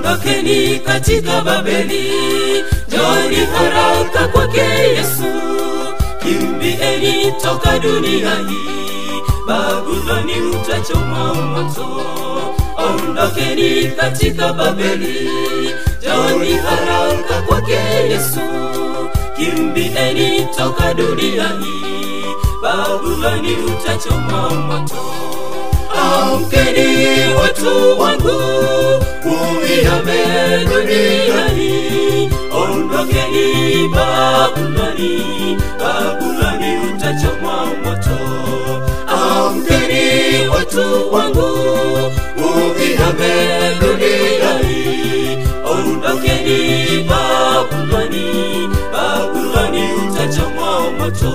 ondokeni katika Babeli, njoni haraka kwake Yesu, kimbieni toka dunia hii, Babuloni utachomwa moto. Ondokeni katika Babeli, njoni haraka kwake Yesu, kimbieni toka dunia hii, Babuloni utachomwa moto. Amkeni watu wangu, uihame dunia hii, ondokeni Babuloni, Babuloni utachomwa moto. Amkeni watu wangu, uihame dunia hii, ondokeni Babuloni, Babuloni utachomwa moto.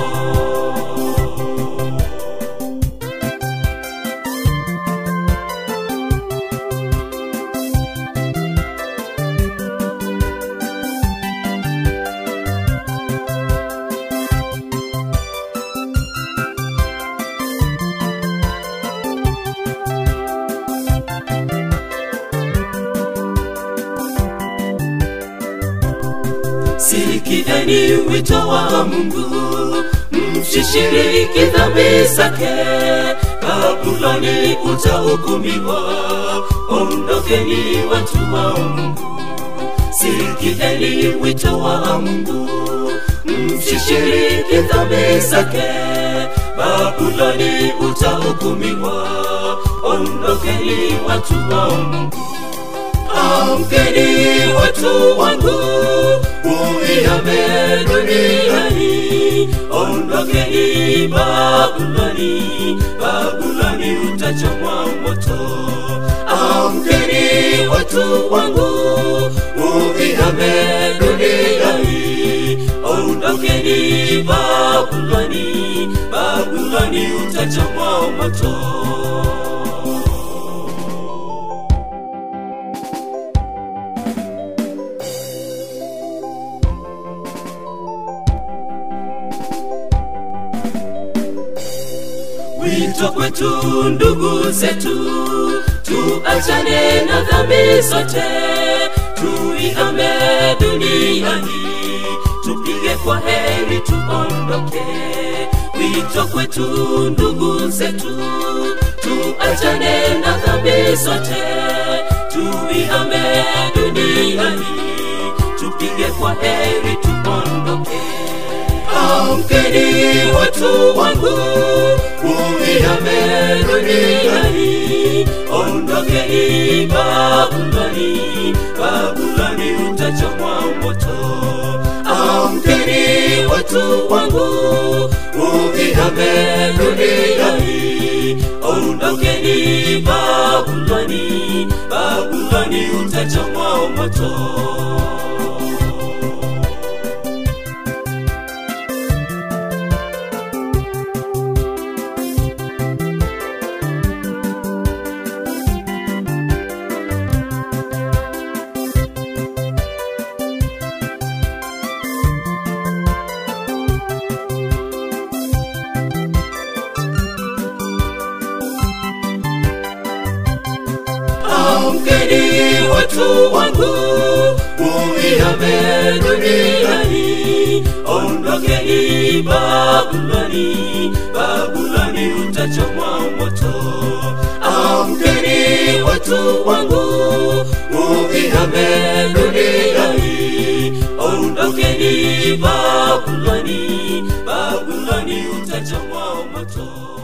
Sikieni wito wa Mungu, msishiriki dhambi zake. Babuloni utahukumiwa, ondokeni watu wa Mungu. Sikieni wito wa Mungu, msishiriki dhambi zake. Babuloni utahukumiwa, ondokeni watu wa Mungu. Amkeni watu wangu, uihame dunia hii, ondokeni Babuloni, Babuloni utachomwa moto. Amkeni watu wangu, uihame dunia hii, ondokeni Babuloni, Babuloni utachomwa moto. Wito kwetu ndugu zetu, tuachane na dhambi zote, tuihame dunia hii, tupige kwa heri tuondoke. Wito kwetu ndugu zetu, tuachane na dhambi zote, tuihame dunia hii, tupige kwa heri tuondoke. Amkeni watu wangu, uihame dunia hii, ondokeni Babuloni, Babuloni utachomwa moto. Amkeni watu wangu, uihame dunia hii, ondokeni Babuloni, Babuloni utachomwa moto. Amkeni watu wangu, uihame dunia hii, ondokeni Babuloni, Babuloni utachomwa moto. Amkeni watu wangu, uihame dunia hii, ondokeni Babuloni, Babuloni utachomwa moto.